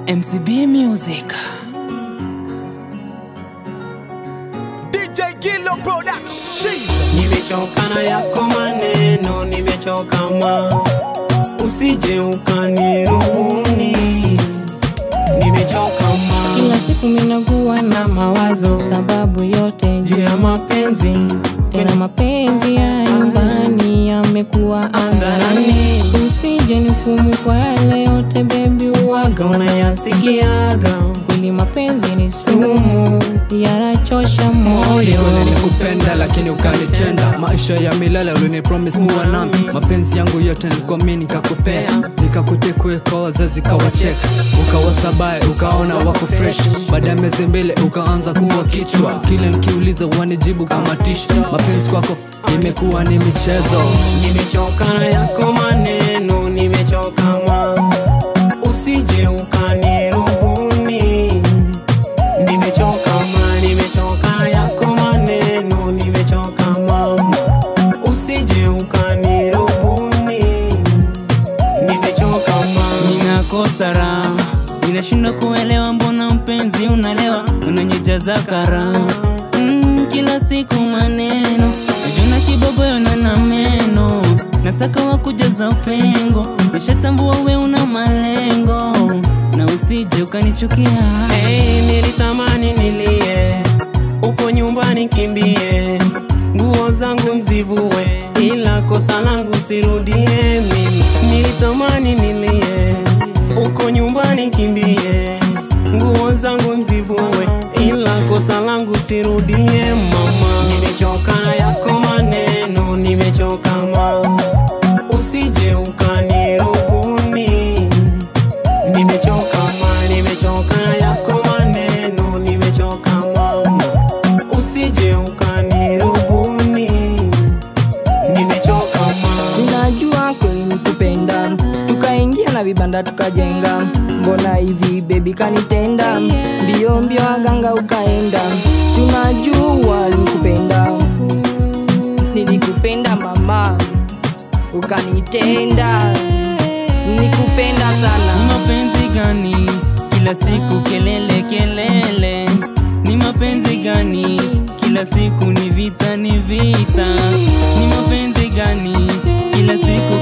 MCB Music. DJ Gillo Production. Nimechoka na yako maneno, nimechoka ma, usije ukanirubuni. Nimechoka ma, Kila siku minakuwa na mawazo, sababu yote juu ya mapenzi. Tena mapenzi ya nyumbani yamekuwa hadharani. Usije nihukumu kwa yale yote bebi, uwaga unayasikiaga. Kweli mapenzi ni sumu, yanachosha moyo. nilikupenda lakini ukanitenda maisha ya milele ulinipromise kuwa nami mapenzi yangu yote nilikuamini nikakupea nikakutekwe kwa wazazi ukawachek ukawasabae ukaona wako fresh baada ya miezi mbili ukaanza kuwa kichwa kile nikiuliza wanijibu kama tishu mapenzi kwako imekuwa ni michezo nimechoka na yako maneno, nimechoka ma, usije ukanirubuni. Nimechoka ma, nimechoka na yako maneno, nimechoka ma, usije ukanirubuni. Nimechoka ma, Ninakosa raha, ninashindwa kuelewa mbona mpenzi unalewa, unanyijaza kara mm, kila siku maneno najona kibogoyo na na meno nasaka wa kujaza pengo, nishatambua we una malengo na usije ukanichukia Hey, nilitamani nilie uko nyumbani kimbie, nguo zangu nzivue, ila kosa langu sirudie mimi. Nilitamani nilie uko nyumbani kimbie, nguo zangu nzivue, ila kosa langu sirudie mama. Nimechoka na yako maneno, nimechoka ma, usije ukanirubuni. Nimechoka ma, nimechoka na yako maneno, nimechoka mama, usije ukanirubuni. Nimechoka ma, tunajua kweli ni kupenda tukaingia na vibanda tukajenga mbona hivi bebi kanitenda mbio mbio waganga ukaenda tunajua nikupenda nilikupenda mama ukanitenda nikupenda sana mapenzi gani kila siku kelele kelele ni mapenzi gani kila siku ni vita ni vita ni mapenzi gani kila siku